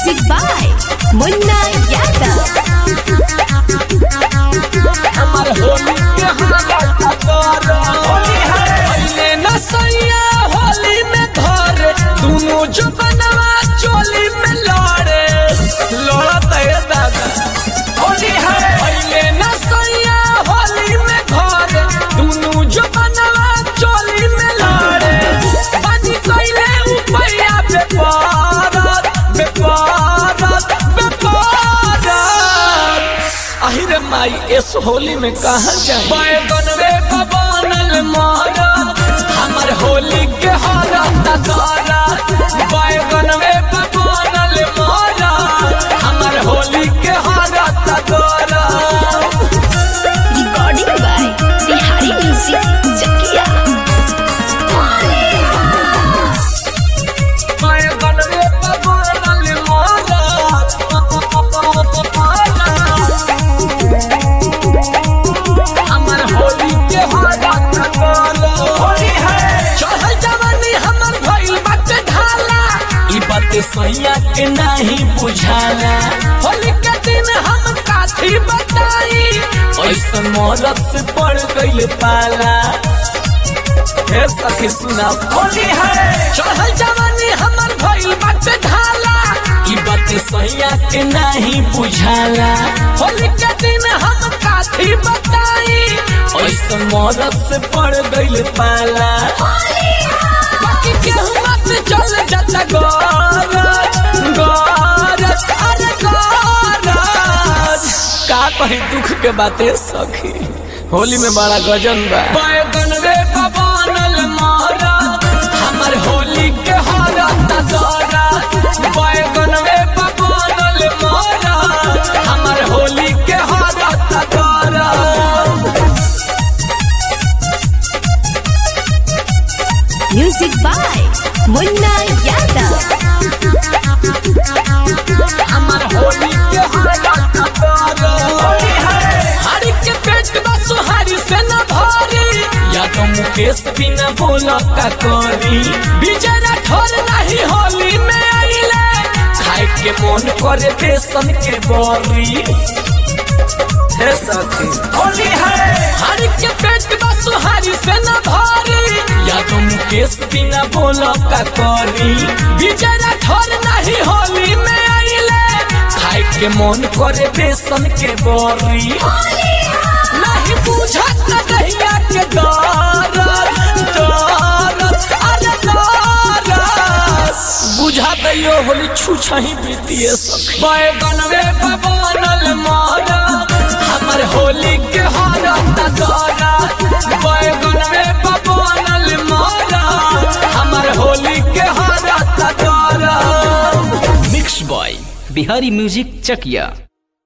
Music by Munna Yadav. हमर होली के हालत तोर होली है पहले न सैया होली में धरे दोनों जो बनवा चोली में लड़े लड़त है दादा होली है पहले न सैया होली में धरे दोनों जो बनवा चोली में लड़े बाजी कइले उपैया बेपारत बेपारत बेपारत आहिरे माई इस होली में कहा जाए बैगन रे बनल मारा हमर होली के हालत तारा बैगन रे बनल मारा हमर होली के हालत तारा Recording by Bihari Music Chakia. बैगन रे बनल मारा हमर होली के हालत तारा होली है चढ़ल जवानी हमर भइल बाटे ढाला ई बात सैया के नाही बुझाला होली के दिन हम काथी बताई ऐसन मौलत से पड़ गइल पाला हे सखी सुना होली है चढ़ल जवानी हमर भइल बाटे ढाला ई बात सैया के नाही बुझाला होली के दिन हम काथी बताई ऐसन मौलत से पड़ गइल पाला बाकी केहू मत चल जाता गरज गरज अरे गरज का कहीं दुख के बातें सखी होली में बड़ा गजन बा बैगन रे बनल मारा हमर होली के हालत तारा बैगन रे बनल मारा हमर होली के हालत तारा Music by Munna Yadav. हमर होली के हालत तारा होली है हरी के पेट बस हरी से न भारी या तो मुकेश बिना बोला का करी विजय राठौर नहीं होली में आइले खाए के मन करे बेसन के बरी हे सखी होली है हरी के पेट बस हरी से न भारी या तो मुकेश बिना बोला का करी विजय राठौर नहीं होली में आइले खाए के मन करे बेसन के बरी नहीं बुझत नहिया के दरद दरद अरे दरद बुझा दैयो होली छुछही बीतिए सखी बैगन रे बनल मारा हमर होली के हालत तारा बैगन रे बनल मारा हमर होली के हालत तारा मिक्स बॉय बिहारी म्यूजिक चकिया